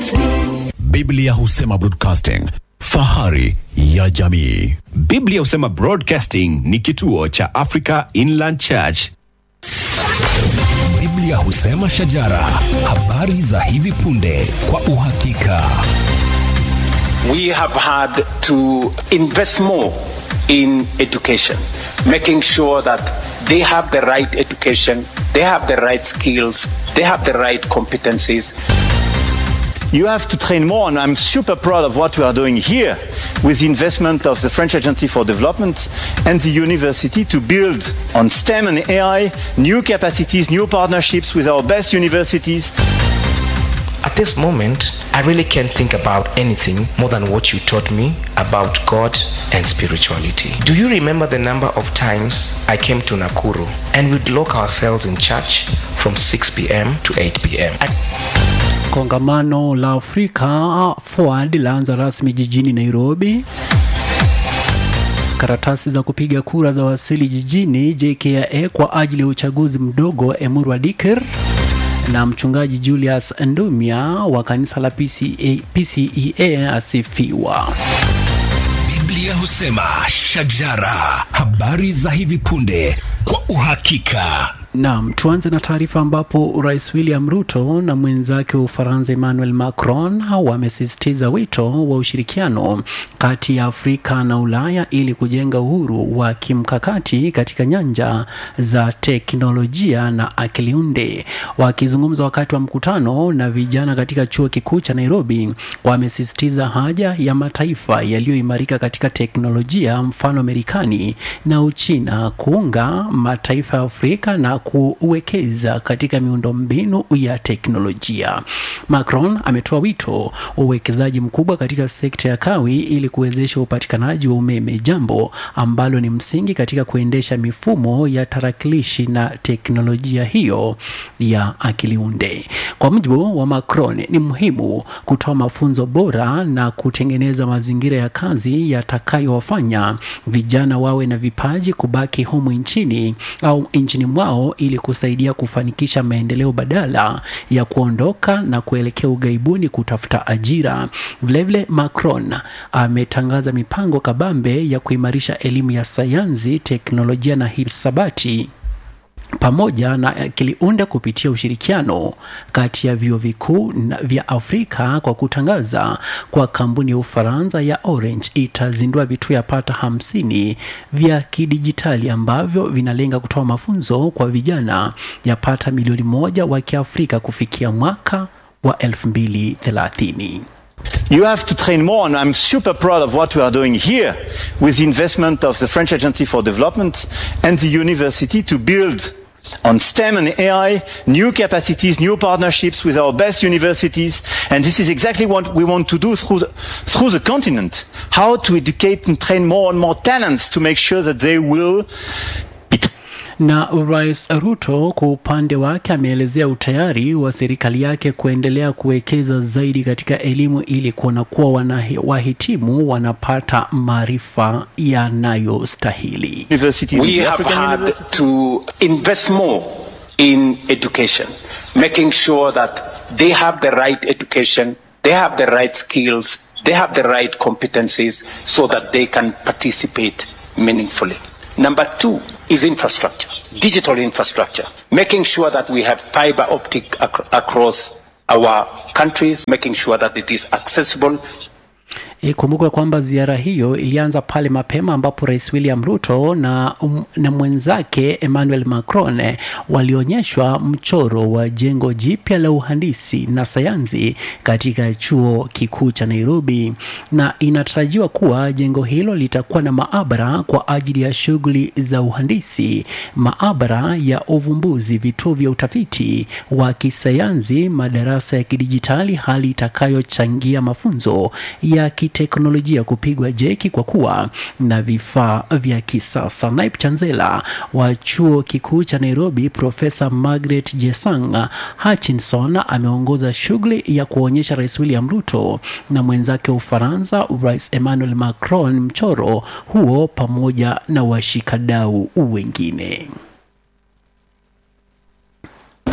Biblia husema broadcasting, fahari ya jamii. Biblia husema Broadcasting ni kituo cha Africa Inland Church. Biblia husema shajara, habari za hivi punde kwa uhakika. we have had to invest more in education, making sure that they have the right education, they have the right skills, they have the right competencies. You have to train more, and I'm super proud of what we are doing here with the investment of the French Agency for Development and the university to build on STEM and AI new capacities, new partnerships with our best universities. At this moment, I really can't think about anything more than what you taught me about God and spirituality. Do you remember the number of times I came to Nakuru and we'd lock ourselves in church from 6 p.m. to 8 p.m.? I- Kongamano la Afrika Forward laanza rasmi jijini Nairobi. Karatasi za kupiga kura za wasili jijini JKIA kwa ajili ya uchaguzi mdogo Emurwa Dikir na mchungaji Julius Ndumia wa kanisa la PCA, PCEA asifiwa. Biblia husema shajara, habari za hivi punde kwa uhakika. Naam, tuanze na taarifa ambapo Rais William Ruto na mwenzake wa Ufaransa Emmanuel Macron wamesisitiza wito wa ushirikiano kati ya Afrika na Ulaya ili kujenga uhuru wa kimkakati katika nyanja za teknolojia na akili unde. Wakizungumza wakati wa mkutano na vijana katika chuo kikuu cha Nairobi, wamesisitiza haja ya mataifa yaliyoimarika katika teknolojia, mfano Marekani na Uchina, kuunga mataifa ya Afrika na kuwekeza katika miundombinu ya teknolojia. Macron ametoa wito wa uwekezaji mkubwa katika sekta ya kawi ili kuwezesha upatikanaji wa umeme, jambo ambalo ni msingi katika kuendesha mifumo ya tarakilishi na teknolojia hiyo ya akili unde. Kwa mujibu wa Macron, ni muhimu kutoa mafunzo bora na kutengeneza mazingira ya kazi yatakayowafanya vijana wawe na vipaji kubaki humu nchini au nchini mwao ili kusaidia kufanikisha maendeleo badala ya kuondoka na kuelekea ughaibuni kutafuta ajira. Vilevile, Macron ametangaza mipango kabambe ya kuimarisha elimu ya sayansi, teknolojia na hisabati pamoja na akili unde kupitia ushirikiano kati ya vyuo vikuu na- vya Afrika kwa kutangaza kwa kampuni ya Ufaransa ya Orange itazindua vituo yapata hamsini vya kidijitali ambavyo vinalenga kutoa mafunzo kwa vijana yapata milioni moja wa Kiafrika kufikia mwaka wa 2030. You have to train more, and I'm super proud of what we are doing here with the investment of the French Agency for Development and the university to build on STEM and AI new capacities, new partnerships with our best universities. And this is exactly what we want to do through the, through the continent. How to educate and train more and more talents to make sure that they will be Na Rais Ruto kwa upande wake ameelezea utayari wa serikali yake kuendelea kuwekeza zaidi katika elimu ili kuona kuwa wana, wahitimu wanapata maarifa yanayostahili. universities. We the have African had universities. to invest more in education, making sure that they have the right education, they have the right skills, they have the right competencies so that they can participate meaningfully. Number two is infrastructure, digital infrastructure, making sure that we have fiber optic ac- across our countries, making sure that it is accessible Ikumbuke kwamba ziara hiyo ilianza pale mapema ambapo Rais William Ruto na, um, na mwenzake Emmanuel Macron eh, walionyeshwa mchoro wa jengo jipya la uhandisi na sayansi katika chuo kikuu cha Nairobi, na inatarajiwa kuwa jengo hilo litakuwa na maabara kwa ajili ya shughuli za uhandisi, maabara ya uvumbuzi, vituo vya utafiti wa kisayansi, madarasa ya kidijitali, hali itakayochangia mafunzo ya kiteknolojia kupigwa jeki kwa kuwa na vifaa vya kisasa. Naip Chanzela wa chuo kikuu cha Nairobi, Profesa Margaret Jesang Hutchinson ameongoza shughuli ya kuonyesha Rais William Ruto na mwenzake wa Ufaransa Rais Emmanuel Macron mchoro huo pamoja na washikadau wengine.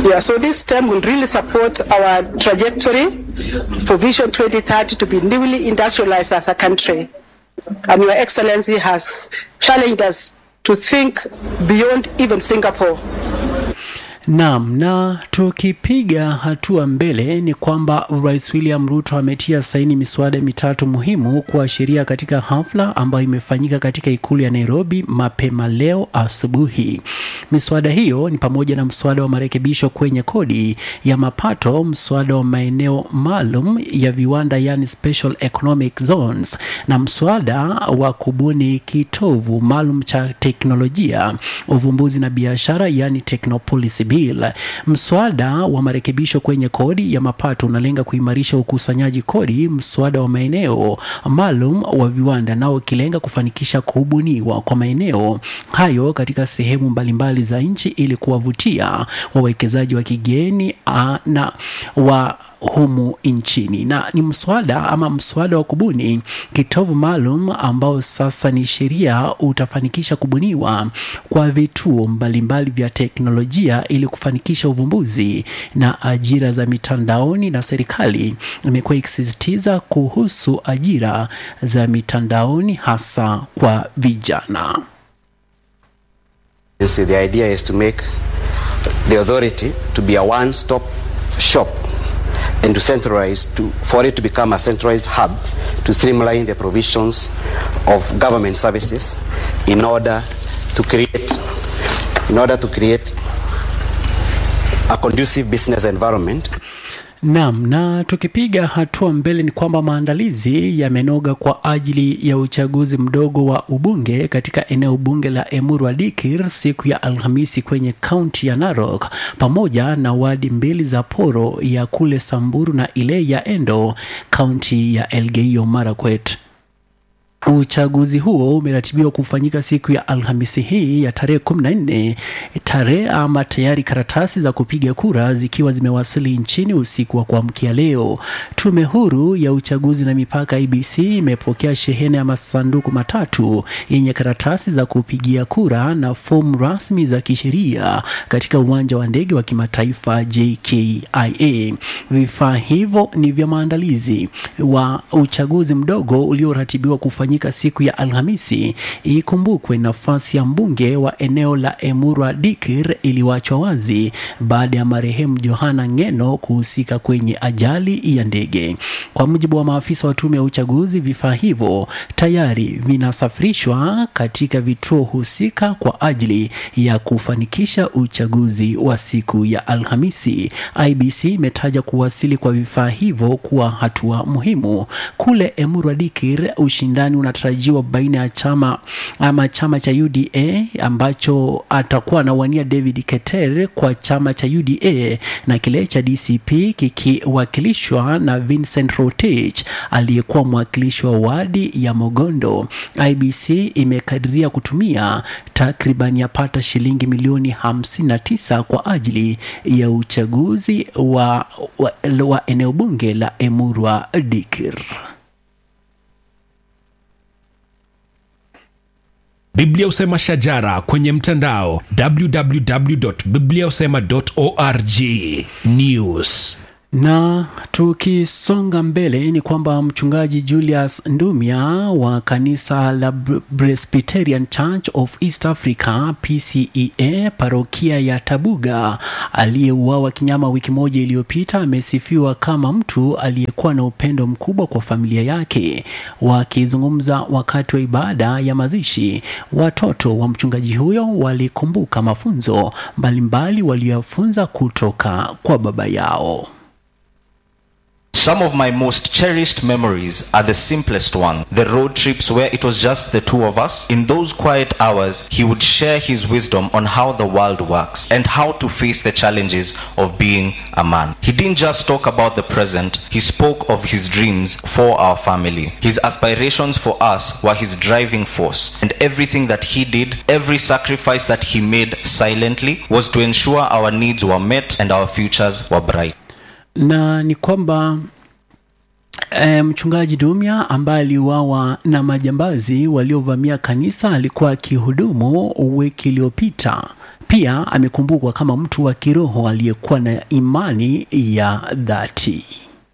Yeah, so this term will really support our trajectory for Vision 2030 to be newly industrialized as a country. And Your Excellency has challenged us to think beyond even Singapore. Naam, na tukipiga hatua mbele ni kwamba Rais William Ruto ametia saini miswada mitatu muhimu kuwa sheria katika hafla ambayo imefanyika katika ikulu ya Nairobi mapema leo asubuhi. Miswada hiyo ni pamoja na mswada wa marekebisho kwenye kodi ya mapato, mswada wa maeneo maalum ya viwanda yani special economic zones, na mswada wa kubuni kitovu maalum cha teknolojia, uvumbuzi na biashara yani Technopolicy Bill. Mswada wa marekebisho kwenye kodi ya mapato unalenga kuimarisha ukusanyaji kodi. Mswada wa maeneo maalum wa viwanda nao ukilenga kufanikisha kubuniwa kwa maeneo hayo katika sehemu mbalimbali za nchi ili kuwavutia wawekezaji wa kigeni ah, na wa humu nchini na ni mswada ama mswada wa kubuni kitovu maalum ambao sasa ni sheria utafanikisha kubuniwa kwa vituo mbalimbali vya teknolojia ili kufanikisha uvumbuzi na ajira za mitandaoni na serikali imekuwa ikisisitiza kuhusu ajira za mitandaoni hasa kwa vijana You see, the idea is to make the authority to be a one-stop shop and to centralize, to, for it to become a centralized hub to streamline the provisions of government services in order to create, in order to create a conducive business environment Naam, na tukipiga hatua mbele ni kwamba maandalizi yamenoga kwa ajili ya uchaguzi mdogo wa ubunge katika eneo bunge la Emuru Dikir siku ya Alhamisi kwenye kaunti ya Narok pamoja na wadi mbili za Poro ya kule Samburu na ile ya Endo kaunti ya Elgeyo Marakwet. Uchaguzi huo umeratibiwa kufanyika siku ya Alhamisi hii ya tarehe 14 tarehe ama tayari karatasi za kupiga kura zikiwa zimewasili nchini usiku wa kuamkia leo. Tume huru ya uchaguzi na mipaka IBC imepokea shehena ya masanduku matatu yenye karatasi za kupigia kura na fomu rasmi za kisheria katika uwanja wa ndege wa kimataifa JKIA. Vifaa hivyo ni vya maandalizi wa uchaguzi mdogo ulioratibiwa kufanyika siku ya Alhamisi. Ikumbukwe nafasi ya mbunge wa eneo la Emurua Dikir iliwachwa wazi baada ya marehemu Johana Ngeno kuhusika kwenye ajali ya ndege. Kwa mujibu wa maafisa wa tume ya uchaguzi, vifaa hivyo tayari vinasafirishwa katika vituo husika kwa ajili ya kufanikisha uchaguzi wa siku ya Alhamisi. IBC imetaja kuwasili kwa vifaa hivyo kuwa hatua muhimu. Kule Emurua Dikir, ushindani unatarajiwa baina ya chama ama chama cha UDA ambacho atakuwa anawania David Keter kwa chama cha UDA na kile cha DCP kikiwakilishwa na Vincent Rotich aliyekuwa mwakilishi wa wadi ya Mogondo. IBC imekadiria kutumia takriban yapata shilingi milioni 59 kwa ajili ya uchaguzi wa, wa, wa eneo bunge la Emurua Dikir. Biblia Usema Shajara kwenye mtandao www.bibliausema.org. News. Na tukisonga mbele ni kwamba mchungaji Julius Ndumia wa kanisa la Br- Presbyterian Church of East Africa PCEA parokia ya Tabuga aliyeuawa kinyama wiki moja iliyopita amesifiwa kama mtu aliyekuwa na upendo mkubwa kwa familia yake. Wakizungumza wakati wa ibada ya mazishi, watoto wa mchungaji huyo walikumbuka mafunzo mbalimbali waliyofunza kutoka kwa baba yao. Some of my most cherished memories are the simplest one. The road trips where it was just the two of us. In those quiet hours, he would share his wisdom on how the world works and how to face the challenges of being a man. He didn't just talk about the present, he spoke of his dreams for our family. His aspirations for us were his driving force. And everything that he did, every sacrifice that he made silently, was to ensure our needs were met and our futures were bright. na ni kwamba E, mchungaji Dumia ambaye aliuawa na majambazi waliovamia kanisa alikuwa akihudumu wiki iliyopita Pia amekumbukwa kama mtu wa kiroho aliyekuwa na imani ya dhati.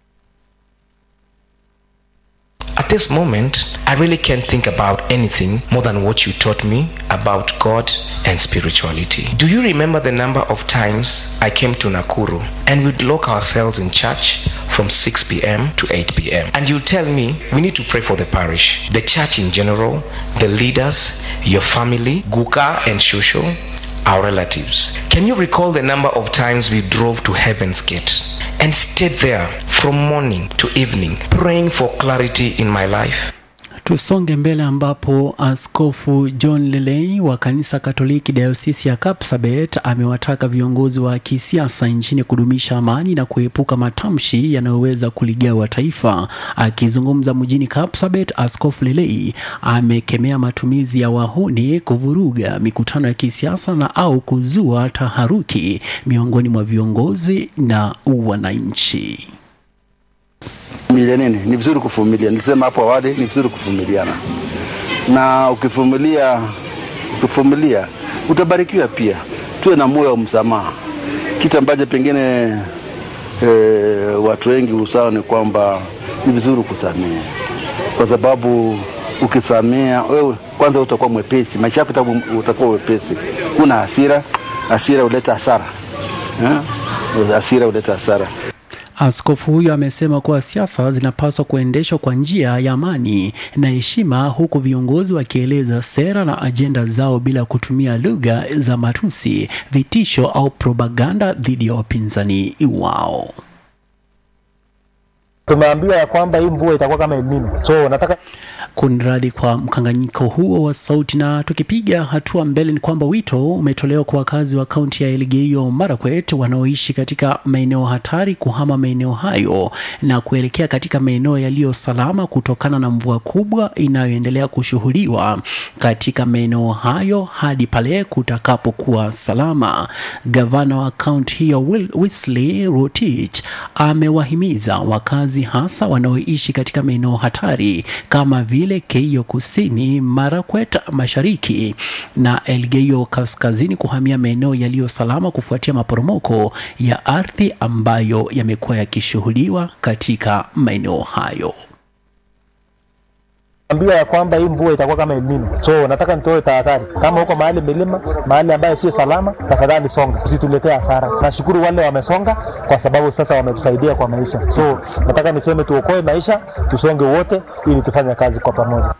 At this moment, I really can't think about anything more than what you taught me about God and spirituality. Do you remember the number of times I came to Nakuru and we'd lock ourselves in church from 6 p.m. to 8 p.m. And you'd tell me we need to pray for the parish, the church in general, the leaders, your family, Guka and Shusho, our relatives. Can you recall the number of times we drove to Heaven's Gate and stayed there from morning to evening praying for clarity in my life? Tusonge mbele ambapo Askofu John Lelei wa kanisa Katoliki dayosisi ya Kapsabet amewataka viongozi wa kisiasa nchini kudumisha amani na kuepuka matamshi yanayoweza kuligawa taifa. Akizungumza mjini Kapsabet, Askofu Lelei amekemea matumizi ya wahuni kuvuruga mikutano ya kisiasa na au kuzua taharuki miongoni mwa viongozi na wananchi. Vumilia nini? Ni vizuri kuvumilia. Nilisema hapo awali, ni vizuri kuvumiliana, na ukivumilia, ukivumilia utabarikiwa pia. Tuwe na moyo wa msamaha, kitu ambacho pengine e, watu wengi usao ni kwamba ni vizuri kusamehe, kwa sababu ukisamea wewe kwanza utakuwa mwepesi, maisha yako utakuwa- utakuwa wepesi. Una hasira, hasira huleta hasara eh? Hasira huleta hasara. Askofu huyo amesema kuwa siasa zinapaswa kuendeshwa kwa njia ya amani na heshima, huku viongozi wakieleza sera na ajenda zao bila kutumia lugha za matusi, vitisho au propaganda dhidi ya wapinzani wao. tumeambiwa ya kwamba hii mvua itakuwa kama El Nino. So nataka Kunradhi kwa mkanganyiko huo wa sauti. Na tukipiga hatua mbele, ni kwamba wito umetolewa kwa wakazi wa kaunti ya Elgeyo Marakwet wanaoishi katika maeneo hatari kuhama maeneo hayo na kuelekea katika maeneo yaliyo salama kutokana na mvua kubwa inayoendelea kushuhudiwa katika maeneo hayo hadi pale kutakapokuwa salama. Gavana wa kaunti hiyo Will- Wesley Rotich amewahimiza wakazi hasa wanaoishi katika maeneo hatari kama vile Keio Kusini, Marakwet Mashariki na Elgeyo Kaskazini kuhamia maeneo yaliyo salama kufuatia maporomoko ya ardhi ambayo yamekuwa yakishuhudiwa katika maeneo hayo. ambiwa ya kwamba hii mvua itakuwa kama El Nino. So nataka nitoe tahadhari, kama huko mahali milima, mahali ambayo sio salama, tafadhali songa, usituletee hasara. Nashukuru wale wamesonga kwa sababu sasa wametusaidia kwa maisha. So nataka niseme tuokoe maisha, tusonge wote ili tufanye kazi kwa pamoja.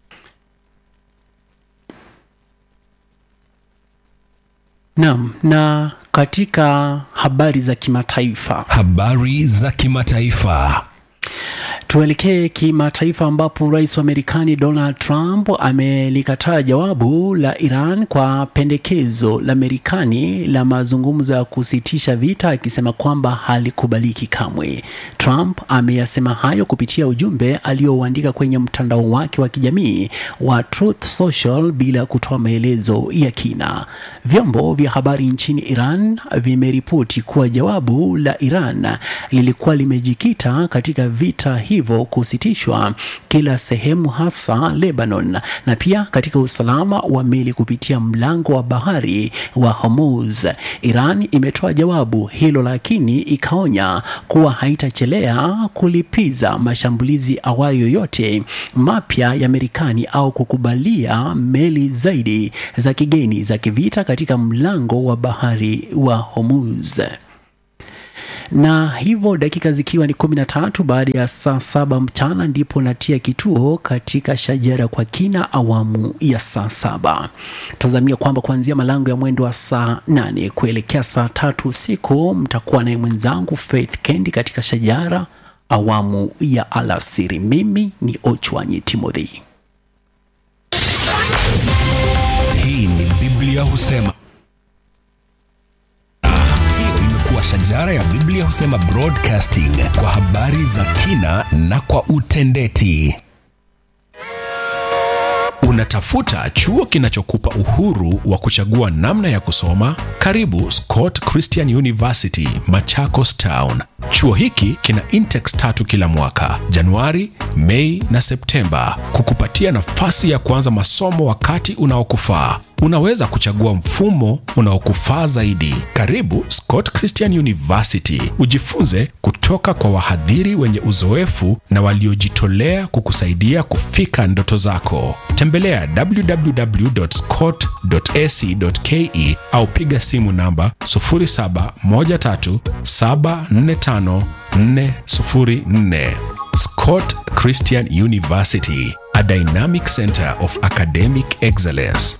Naam, na katika habari za kimataifa Habari za kimataifa. Tuelekee kimataifa ambapo rais wa Marekani Donald Trump amelikataa jawabu la Iran kwa pendekezo la Marekani la mazungumzo ya kusitisha vita akisema kwamba halikubaliki kamwe. Trump ameyasema hayo kupitia ujumbe aliouandika kwenye mtandao wake wa kijamii wa Truth Social bila kutoa maelezo ya kina. Vyombo vya habari nchini Iran vimeripoti kuwa jawabu la Iran lilikuwa limejikita katika vita hivyo kusitishwa kila sehemu, hasa Lebanon, na pia katika usalama wa meli kupitia mlango wa bahari wa Hormuz. Iran imetoa jawabu hilo, lakini ikaonya kuwa haitachelea kulipiza mashambulizi awayo yoyote mapya ya Marekani au kukubalia meli zaidi za kigeni za kivita katika mlango wa bahari wa Hormuz na hivyo dakika zikiwa ni kumi na tatu baada ya saa saba mchana ndipo natia kituo katika shajara kwa kina awamu ya saa saba tazamia kwamba kuanzia malango ya mwendo wa saa nane kuelekea saa tatu usiku mtakuwa naye mwenzangu Faith Kendi katika shajara awamu ya alasiri mimi ni Ochwanyi Timothy Hii ni Biblia husema. Hiyo imekuwa shajara ya Biblia husema broadcasting kwa habari za kina na kwa utendeti. Una Unatafuta chuo kinachokupa uhuru wa kuchagua namna ya kusoma? Karibu Scott Christian University, Machakos Town. Chuo hiki kina intakes tatu kila mwaka, Januari, Mei na Septemba, kukupatia nafasi ya kuanza masomo wakati unaokufaa. Unaweza kuchagua mfumo unaokufaa zaidi. Karibu Scott Christian University, ujifunze kutoka kwa wahadhiri wenye uzoefu na waliojitolea kukusaidia kufika ndoto zako. Tembelea www.scott.ac.ke au piga simu namba 0713745404. Scott Christian University, a dynamic center of academic excellence.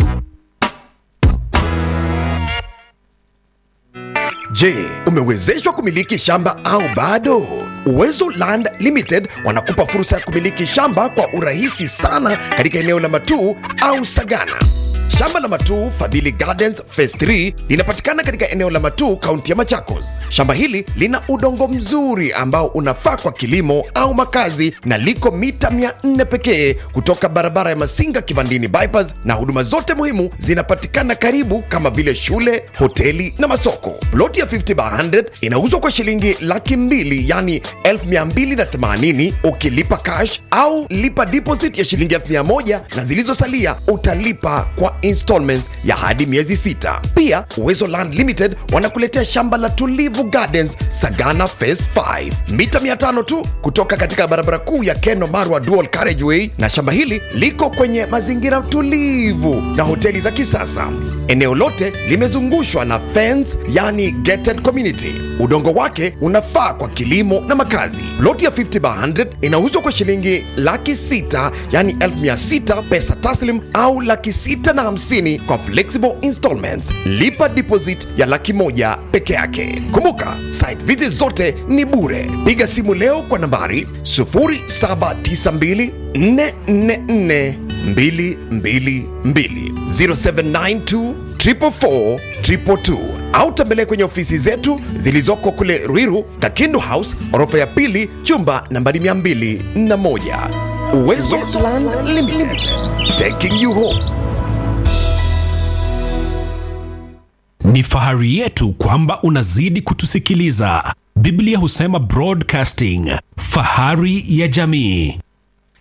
Je, umewezeshwa kumiliki shamba au bado? Uwezo Land Limited wanakupa fursa ya kumiliki shamba kwa urahisi sana katika eneo la Matuu au Sagana. Shamba la Matuu Fadhili Gardens Phase 3 linapatikana katika eneo la Matuu, kaunti ya Machakos. Shamba hili lina udongo mzuri ambao unafaa kwa kilimo au makazi na liko mita 400 pekee kutoka barabara ya Masinga Kivandini bypass, na huduma zote muhimu zinapatikana karibu kama vile shule, hoteli na masoko. Ploti ya 50 by 100 inauzwa kwa shilingi laki mbili yani 1280 ukilipa cash au lipa deposit ya shilingi 1000 na zilizosalia utalipa kwa installments ya hadi miezi sita. Pia Uwezo Land Limited wanakuletea shamba la Tulivu Gardens Sagana Phase 5 mita 500 tu kutoka katika barabara kuu ya Keno Marwa Dual Carriageway, na shamba hili liko kwenye mazingira tulivu na hoteli za kisasa. Eneo lote limezungushwa na fence, yani gated community. Udongo wake unafaa kwa kilimo na makazi. Loti ya 50 by 100 inauzwa kwa shilingi laki sita yani 1600 pesa taslim au laki sita na hamsini kwa flexible installments. Lipa deposit ya laki moja peke yake. Kumbuka, site visit zote ni bure. Piga simu leo kwa nambari 0792 444 222 0792 444 222 au tembelee kwenye ofisi zetu zilizoko kule Ruiru, Kakindu House, orofa ya pili, chumba nambari 201. Uwezo Land Limited, taking you home. Ni fahari yetu kwamba unazidi kutusikiliza. Biblia husema broadcasting, fahari ya jamii.